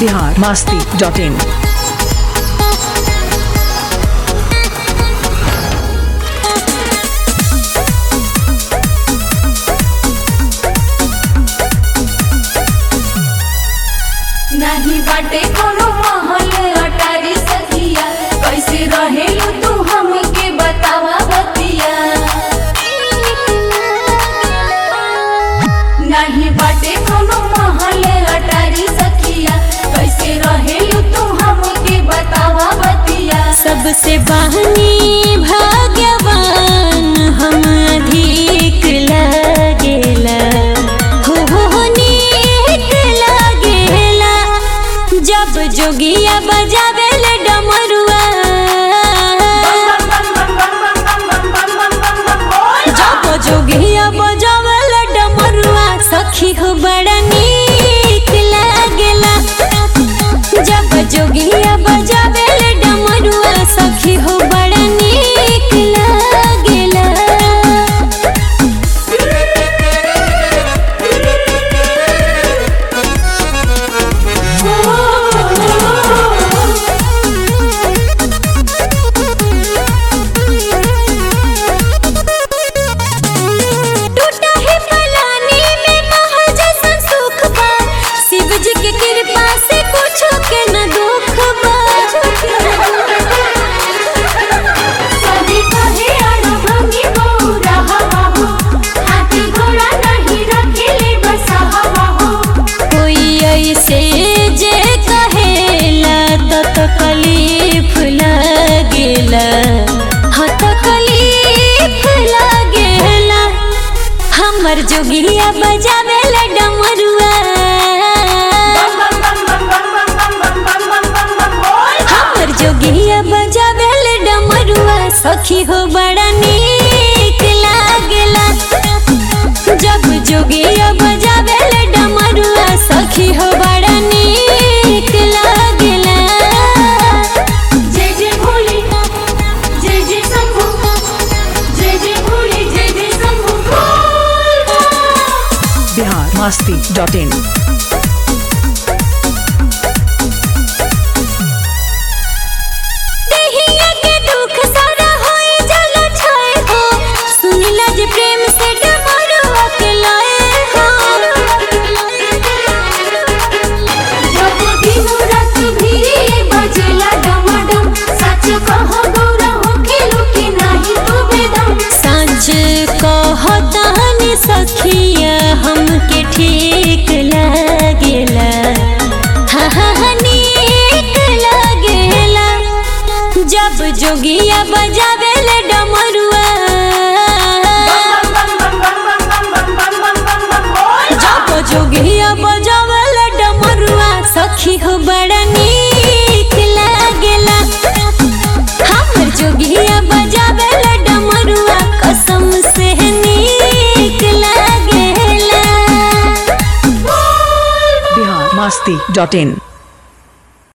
Bihar Masti dot in नाही बाटे कोनो महल अटारी सखिया कैसे रहेलू तू हमके बतावा बतिया नहीं बाटे कोनो महल अटारी सखिया कैसे रहेलू तू हमके बतावा बतिया सबसे बहनी भाग्यवान हम अधिक लागेला हो हो हो नीक लागेला जब जोगिया बजावेले डमरुआ जब जोगिया बजावेले डमरुआ सखी हो बड़ा नीक लागेला जब जोगिया बजावेले डमरुआ सखी हो बड़ा नीक लागेला टूटा है पलानी में महल जैसन सुख बा शिव जी के कृपा से कुछ के न दुख बा सभी कहे अनुभवी बौरा हवा हो हाथी घोड़ा नहीं रखेले बसा हवा हो कोई ऐसे जे कहेला तो तकलीफ लागेला हाँ तकलीफ लागेला हमर जोगिया बजावेला डमरुआ हमर जोगिया बजावेले डमरुआ सखी हो बड़ा नीक लागेला जब जोगिया बजावेले डमरुआ सखी हो बड़ा नीक लागेला जय जय भोले जय जय शंभू जय जय भोले जय जय शंभू बोल बिहार मास्ती डॉट इन देहिया के दुख सारा होई जल छाए हो सुनिला जे प्रेम से डमरुआ के लाए हो जब दिनो रात भी बजेला डमाडम सच कहो गौरा हो खेलो कि नहीं तू बेदम सांझ कहतानी सखिया हमके ठीक लागेला हा हा हा नीक लागेला जब जोगिया बजावेले डमरुआ जब जोगिया बजावेले डमरुआ सखी हो बड़ा नीक लागेला हमर जोगिया बजावेला डमरुआ कसम से नीक लागेला बिहार मास्ती डॉट इन